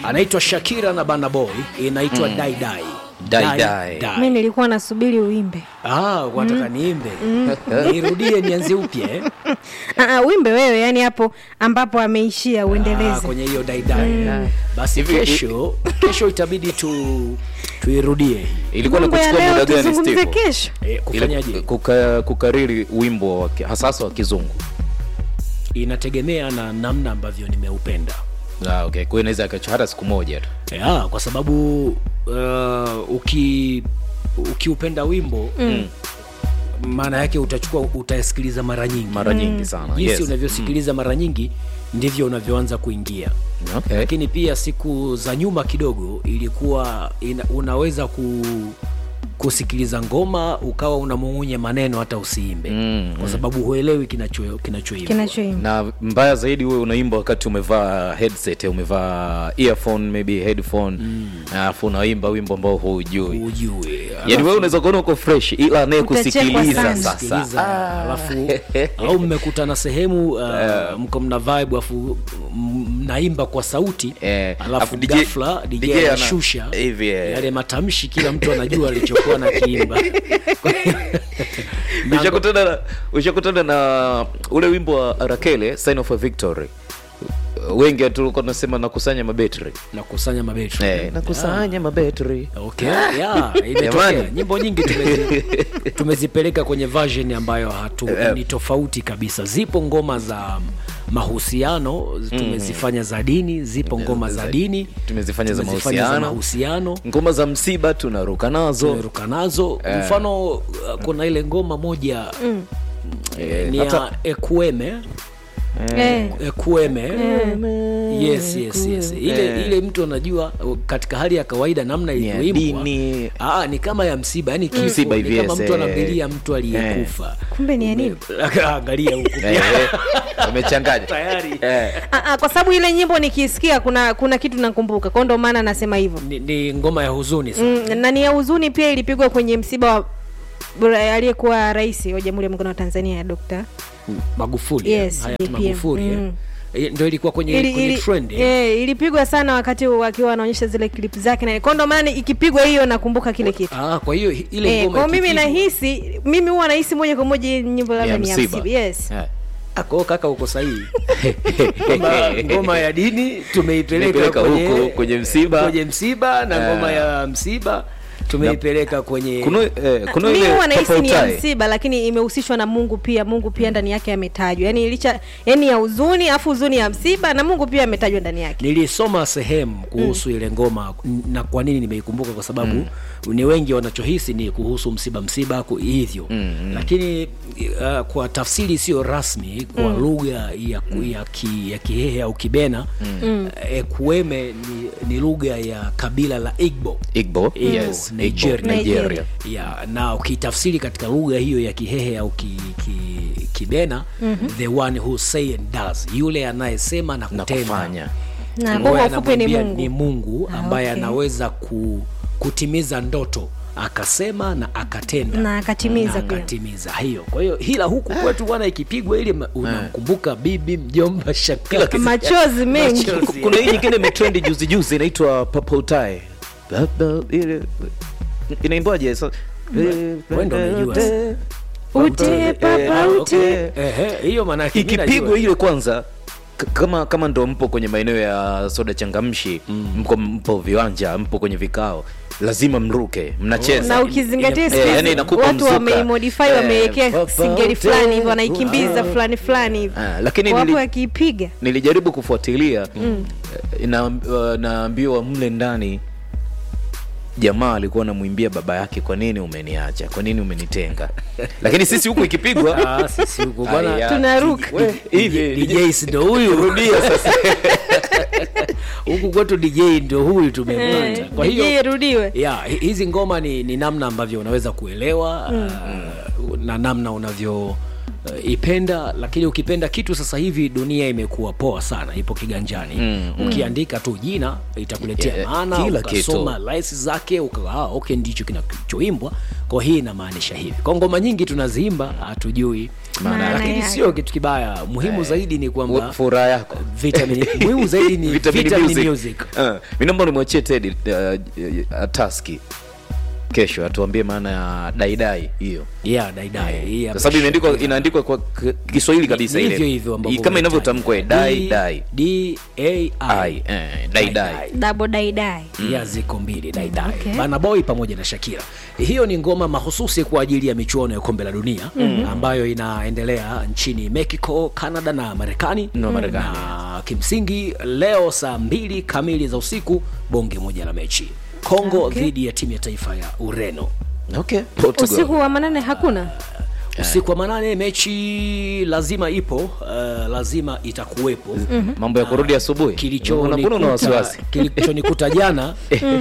anaitwa Shakira na Burna Boy, inaitwa Dai Dai. Dai Dai. mi nilikuwa nasubiri uimbe Ah, wataka niimbe nirudie nianze upya eh? Ah, ah, uimbe wewe yani hapo ambapo ameishia Ah, uendeleze kwenye hiyo daidai basi Hivi- kesho kesho itabidi tu tuirudie ilikuwa mambo ya nakuchukua leo muda gani tuzungumze Steve? kesho e, Ile kufanyaje kuka, kukariri wimbo wa ki- hasasa wa kizungu inategemea na namna ambavyo nimeupenda ah, okay. kwa hiyo inaweza akacha hata siku moja tu ya, kwa sababu uh, uki ukiupenda wimbo mm. maana yake utachukua utasikiliza mara nyingi mara nyingi sana jinsi yes. unavyosikiliza mara nyingi ndivyo unavyoanza kuingia okay. lakini pia siku za nyuma kidogo ilikuwa ina, unaweza ku, kusikiliza ngoma ukawa unamung'unya maneno hata usiimbe Mm, kwa sababu huelewi kinacho kinachoimbwa kinachoimba na mbaya zaidi wewe unaimba wakati umevaa headset umevaa earphone maybe headphone alafu unaimba wimbo ambao huujui ujue yaani wewe unaweza kuona uko fresh ila anayekusikiliza Utachekwa sana. sasa Sikiliza, alafu au mmekutana sehemu uh, mko mna vibe alafu m- mnaimba kwa sauti Eh, alafu alafu DJ ghafla DJ DJ ana- anashusha hivi, eh. yale matamshi kila mtu anajua alichokuwa na kiimba ushakutana na, ushakutana na ule wimbo wa rakele sign of a victory wengi tulikuwa tunasema nakusanya mabetri nakusanya mabetri eh, nakusanya mabetri Okay, yeah, imetokea. Jamani. nyimbo nyingi tumezi, tumezipeleka kwenye version ambayo hatu ni tofauti kabisa zipo ngoma za mahusiano tumezifanya za dini zipo ngoma za dini tumezifanya za tumezifanya za mahusiano mahusiano ngoma za msiba tunaruka nazo tumeruka nazo mfano uh, kuna ile ngoma moja Eh, ni hata- ya ekueme Eh, ekueme yes, yes, yes. ile ile mtu anajua uh, katika hali ya kawaida namna Ni ya ilivyoimbwa dini. ah, ni kama ya msiba yani kifo Msiba ni hivi, kama yes, mtu eh. anambilia mtu aliyekufa kumbe ni ya nini angalia huku Eh, eh, umechanganya tayari Eh, Ah, ah, kwa sababu ile nyimbo nikisikia kuna kuna kitu nakumbuka kwao ndo maana nasema hivyo ni, ni ngoma ya huzuni sana mm, na ni ya huzuni pia ilipigwa kwenye msiba wa bora- aliyekuwa rais wa jamhuri ya muungano wa tanzania ya dokta magufuli Yes, hayati JPM. magufuli eh. Mm. Eh, ndio ilikuwa kwenye, ili, kwenye ili, trend eh. eh, ilipigwa sana wakati wakiwa wanaonyesha zile klip zake na kwao ndo maana ikipigwa hiyo nakumbuka kile kitu ah, kwa hiyo ile Eh, ngoma kwao mimi ikipigwa- nahisi mimi huwa nahisi moja kwa moja hii nyimbo labda ni ya msiba yes eh. Ah, kwa hiyo kaka uko sahihi Kwamba ngoma ya dini tumeipeleka Tumeipeleka kwenye, huko, kwenye msiba. kwenye msiba na ngoma ya msiba tumeipeleka kwenye kuna, eh, kuna mi ile huwa nahisi purple ni ya tie. msiba lakini imehusishwa na mungu pia mungu pia ndani yake ametajwa yani licha yani ya huzuni afu huzuni ya msiba na mungu pia ametajwa ndani yake nilisoma sehemu kuhusu ile ngoma n- na kwa nini nimeikumbuka kwa sababu ni wengi wanachohisi ni kuhusu msiba msiba ku- hivyo lakini uh, kwa tafsiri isiyo rasmi kwa lugha ya, ya, ki, ya kihehe au kibena uh, ekueme ni, ni lugha ya kabila la igbo Igbo, Igbo, yes, Nigeria. Igbo, Nigeria. ya na ukitafsiri katika lugha hiyo ya kihehe au ki, ki, kibena the one who say and does yule anayesema na na kutenda kufanya na ambaye kwa ufupi ni anamwambia mungu ni mungu ambaye okay. anaweza ku, kutimiza ndoto akasema na akatenda Na akatimiza na pia. akatimiza hiyo kwa hiyo hila huku kwetu bwana ikipigwa ili ma- unamkumbuka bibi mjomba shakila machozi mengi Machozi. kuna hii nyingine imetrendi juzi juzi inaitwa purple tie Purple, ile inaimbaje sa- wewe ndo unajua. ute papa Eh, ute okay. Ehe, hiyo maana yake mimi ikipigwa najua. ile kwanza k- kama kama ndo mpo kwenye maeneo ya soda changamshi mko mpo viwanja mpo kwenye vikao lazima mruke mnacheza na ukizingatia Eh, siku hizi yani inakupa watu mzuka. wameimodify Eh, wamewekea papa singeli ute, fulani hivi wanaikimbiza fulani fulani hivi Ah, lakini wapo nili- wakiipiga nilijaribu kufuatilia mm. na, uh, naambiwa mle ndani jamaa alikuwa anamwimbia baba yake kwa nini umeniacha kwa nini umenitenga lakini sisi huku ikipigwa Ah, sisi huko bwana Aya. tunaruka we, hivi DJ si ndo huyu rudia sasa huku kwetu DJ ndo huyu tumepata kwa hiyo je irudiwe ya hi- hizi ngoma ni, ni namna ambavyo unaweza kuelewa uh, na namna unavyo uh, ipenda lakini ukipenda kitu sasa hivi dunia imekuwa poa sana ipo kiganjani mm, ukiandika tu jina itakuletea Yeah, maana kila ukasoma lines zake ukawa ah, okay ndicho kinachoimbwa kwa hii inamaanisha hivi kwa ngoma nyingi tunaziimba hatujui maana Maana yake. lakini yake. sio kitu kibaya muhimu zaidi ni kwamba furaha yako vitamin muhimu zaidi ni Vitamin vitamin music. music Uh, mi naomba nimwachie Teddy uh, uh, taski kesho atuambie maana ya daidai hiyo yeah daidai hii kwa hapa sababu imeandikwa inaandikwa kwa k- Kiswahili kabisa Ni ile hivyo hivyo ambavyo I- kama inavyotamkwa eh, dai D- dai D A ai I eh, dai dai dabo daidai ya ziko mbili daidai Okay. Burna Boy pamoja na Shakira. Hiyo ni ngoma mahususi kwa ajili ya michuano ya kombe la dunia ambayo inaendelea nchini Mexico, Canada na Marekani Na Marekani, na kimsingi leo saa mbili kamili za usiku bonge moja la mechi Kongo Okay. dhidi ya timu ya taifa ya Ureno. okay Portugal. usiku wa manane hakuna Usiku wa manane mechi lazima ipo, uh, lazima itakuwepo mambo ya kurudi asubuhi Mbona- mbona una kilichonikuta wasiwasi kilichonikuta jana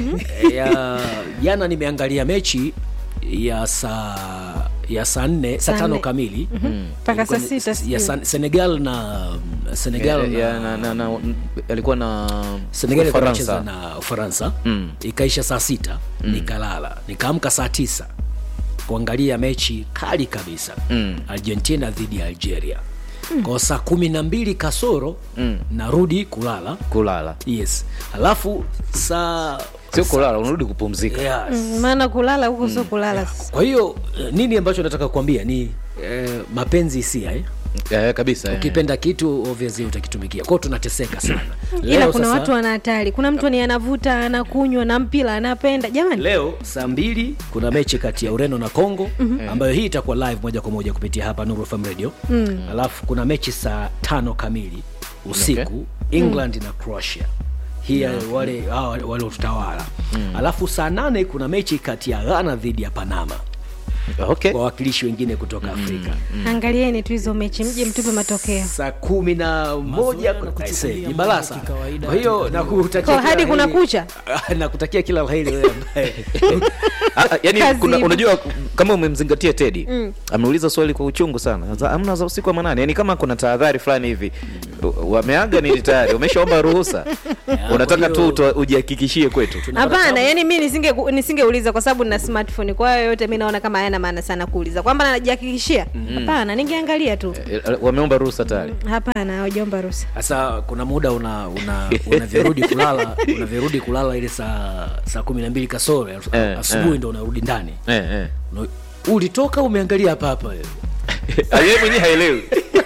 ya jana nimeangalia mechi ya saa ya saa nne saa Saa tano nne. kamili mpaka saa Ilikuwa ni- sita ya sijui. San- Senegal na Senegal Ya- na, ya- na- na- na- alikuwa na Senegal ilikuwa inacheza Ufaransa. na Ufaransa Mm. ikaisha saa sita nikalala nikaamka saa tisa kuangalia mechi kali kabisa Mm. Argentina dhidi ya Algeria kwa saa kumi na mbili kasoro narudi kulala kulala yes alafu saa sio kulala unarudi kupumzika yes. Mm, maana kulala huko sio kulala kwa hiyo eh, nini ambacho nataka kuambia ni eh, mapenzi hisia eh? eh, kabisa eh. ukipenda kitu obviously utakitumikia kwao tunateseka sana ila Leo kuna sasa- watu wana hatari kuna mtu ni anavuta anakunywa na mpira anapenda jamani leo saa mbili kuna mechi kati ya ureno na congo ambayo hii itakuwa live moja kwa moja kupitia hapa Nuru FM radio alafu kuna mechi saa tano kamili usiku england na croatia hii ya wale hawa wale utawala alafu saa nane kuna mechi kati ya ghana dhidi ya panama okay wawakilishi wengine kutoka afrika angalieni tu hizo mechi mje mtupe matokeo saa kumi na moja aise, ni balasa kwa hiyo nakutakia Kwa kila hadi la kuna heri. kucha? nakutakia kila laheri wewe ambaye Ah, ah, yani Kazi kuna, ipo. unajua kama umemzingatia tedi ameuliza swali kwa uchungu sana Za- amna za usiku wa manane yani kama kuna tahadhari fulani hivi u- wameaga nini tayari umeshaomba ruhusa unataka kwa tu hiyo- utoa- ujihakikishie kwetu hapana yani mi nisinge nisingeuliza kwa sababu nina smartphone kwa hiyo yote mi naona kama hayana maana sana kuuliza kwamba najihakikishia hapana ningeangalia tu Eh, eh, wameomba ruhusa tayari hapana hawajaomba ruhusa sasa kuna muda una una unavyorudi kulala unavyorudi kulala ile saa saa kumi na mbili kasoro ya- Eh, asubuhi eh. ndo unarudi ndani eh, eh. Una- ulitoka umeangalia hapa hapa wewe. Ah, yeye mwenyewe haelewi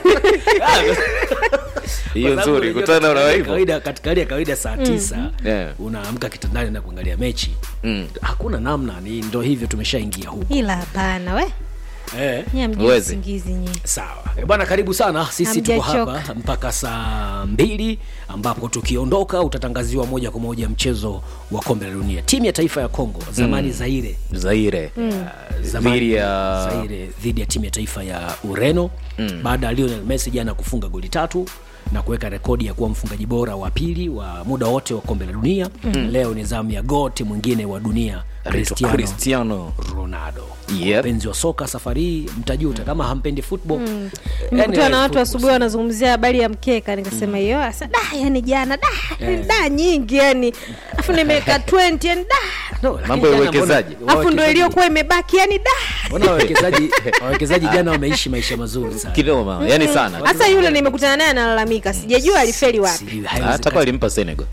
hiyo Kwa sababu nzuri unajua kutana na katika hali ya hivyo kawaida katika hali ya kawaida saa tisa Yeah. unaamka kitandani na kuangalia mechi Mm. hakuna namna ni ndo hivyo tumeshaingia huku ila hapana we eh. nyie mjui Huwezi. usingizi nyie sawa Eh, bwana karibu sana sisi tuko Hamjachoka. hapa mpaka saa mbili ambapo tukiondoka utatangaziwa moja kwa moja mchezo wa kombe la dunia timu ya taifa ya congo zamani zaire zaire zamani dhidi ya Zaire dhidi ya timu ya taifa ya Ureno baada ya Lionel Messi jana kufunga goli tatu na kuweka rekodi ya kuwa mfungaji bora wa pili wa muda wote wa kombe la dunia. Leo ni zamu ya goti mwingine wa dunia Cristiano cristiano Ronaldo. Yep. Wapenzi wa soka safari hii mtajuta kama hampendi football. Mm. nimekutana na watu asubuhi wanazungumzia habari ya mkeka nikasema hiyo asa da yani jana da yani da nyingi yani afu nimeweka 20 yani da Mambo ya uwekezaji. afu ndo iliyokuwa imebaki yani da Mbona wawekezaji wawekezaji jana wameishi maisha mazuri sana. kinoma yani sana hasa yule nimekutana naye analalamika sijajua alifeli wapi Sijui, hata haiwezekani. kwa alimpa senegal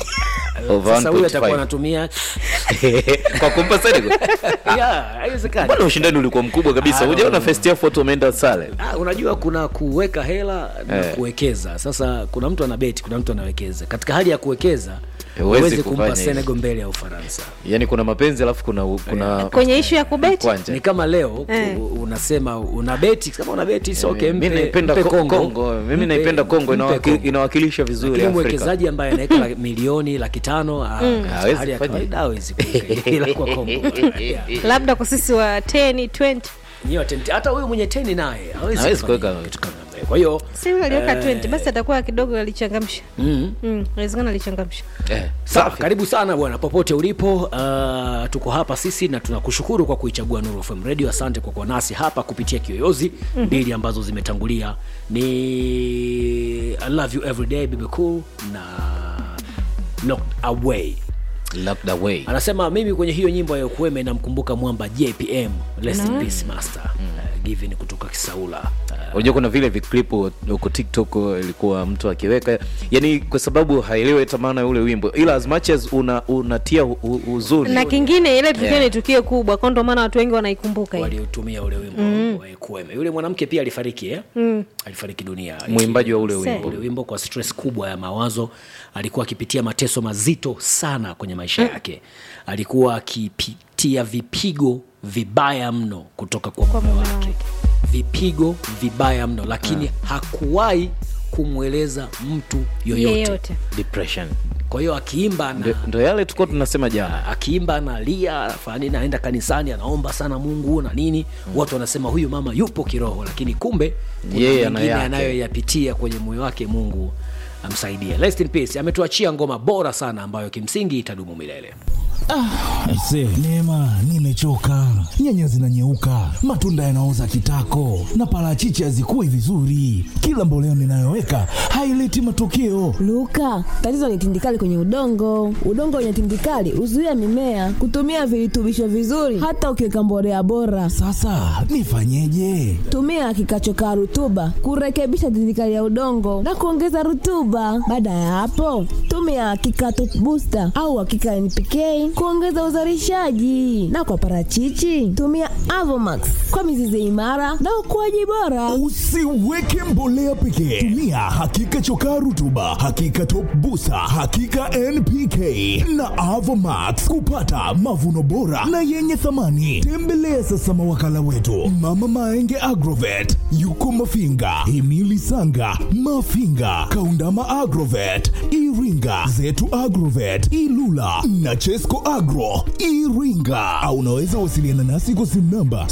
Over Sasa huyu 1.5. atakuwa anatumia kwa kumpa senegal yeah, haiwezekani. bwana ushindani ulikuwa mkubwa kabisa Ah, hujaona no. first half watu wameenda sale Ah, unajua kuna kuweka hela na Eh. kuwekeza sasa kuna mtu ana beti kuna mtu anawekeza katika hali ya kuwekeza Huwezi huwezi kufanya kumpa hivyo. senegal mbele ya ufaransa yani kuna mapenzi alafu kuna kuna kwenye ishu ya kubeti kwanja ni kama leo Eh. ku- unasema una beti kama una beti soke mimi naipenda mpe Ko- Kongo. Kongo mimi Mpe- naipenda Kongo mpe inawaki- Kongo. inawakilisha vizuri lakini Afrika mwekezaji ambaye anaweka la- milioni laki tano ah, katika Hawezi hali ya kufanya kawaida hawezi kuweka ila kwa Kongo Yeah. labda kwa sisi wa 10 20 Nyiwa tenti- hata huyu mwenye teni naye hawezi Hawezi kufanya kuweka- kitu kama hiyo. kwa hiyo si yule aliweka 20 basi atakuwa kidogo alichangamsha mm, mm, inawezekana alichangamsha eh, Sawa, safi karibu sana bwana popote ulipo uh, tuko hapa sisi na tunakushukuru kwa kuichagua Nuru FM Radio. Asante kwa kuwa nasi hapa kupitia kiyoyozi mbili ambazo zimetangulia ni I love you every day baby cool na knocked away. locked away Anasema mimi kwenye hiyo nyimbo ya Ukueme namkumbuka mwamba JPM, rest in peace master uh, given kutoka Kisaula uh, unajua kuna vile viklipu huko tiktok ilikuwa mtu akiweka yani kwa sababu haelewi hata maana ya ule wimbo ila as much as una, unatia hu- hu- huzuni na kingine ile tukio Yeah. ni tukio kubwa kwa ndo maana watu wengi wanaikumbuka hii. waliotumia ule wimbo mm. kueme yule mwanamke pia alifariki eh? mm. alifariki dunia mwimbaji wa ule Se. wimbo ule wimbo kwa stress kubwa ya mawazo alikuwa akipitia mateso mazito sana kwenye maisha yake alikuwa akipitia vipigo vibaya mno kutoka kwa mume mume wake wake. vipigo vibaya mno lakini hakuwahi kumweleza mtu yoyote yeyote depression kwa hiyo akiimba Ndo- na ndo yale tulikuwa tunasema jana akiimba analia anafanya nini anaenda kanisani anaomba sana mungu na nini watu wanasema huyu mama yupo kiroho lakini kumbe kuna Yeye ana mengine yake. anayoyapitia kwenye moyo wake mungu amsaidie Rest in peace ametuachia ngoma bora sana ambayo kimsingi itadumu milele Aise, Neema, nimechoka. Nyanya zinanyeuka, matunda yanaoza kitako, na parachichi hazikui vizuri. Kila mboleo ninayoweka haileti matokeo. Luka, tatizo ni tindikali kwenye udongo. Udongo wenye tindikali huzuia mimea kutumia virutubisho vizuri, hata ukiweka mbolea bora. Sasa nifanyeje? Tumia kikachokaa rutuba kurekebisha tindikali ya udongo na kuongeza rutuba. Baada ya hapo, tumia kikato booster au hakika NPK kuongeza uzalishaji, na kwa parachichi tumia Avomax kwa mizizi imara na ukuaji bora. Usiweke mbolea pekee, tumia hakika chokaa rutuba, hakika top busa, hakika NPK na Avomax kupata mavuno bora na yenye thamani. Tembelea sasa mawakala wetu Mama Maenge Agrovet, yuko Mafinga, Himili Sanga, Mafinga, Kaundama Agrovet, Iringa, Zetu Agrovet, Ilula na Chesco Agro Iringa, au unaweza wasiliana nasi kwa simu namba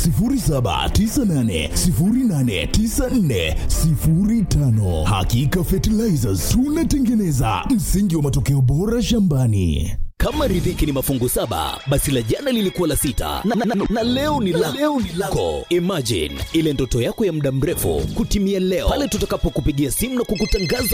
0798089405. Hakika Fertilizers tunatengeneza msingi wa matokeo bora shambani. kama riziki ni mafungu saba basi la jana lilikuwa la sita na, na, na, na leo ni la leo ni lako imagine ile ndoto yako ya muda mrefu kutimia leo pale tutakapokupigia simu na kukutangaza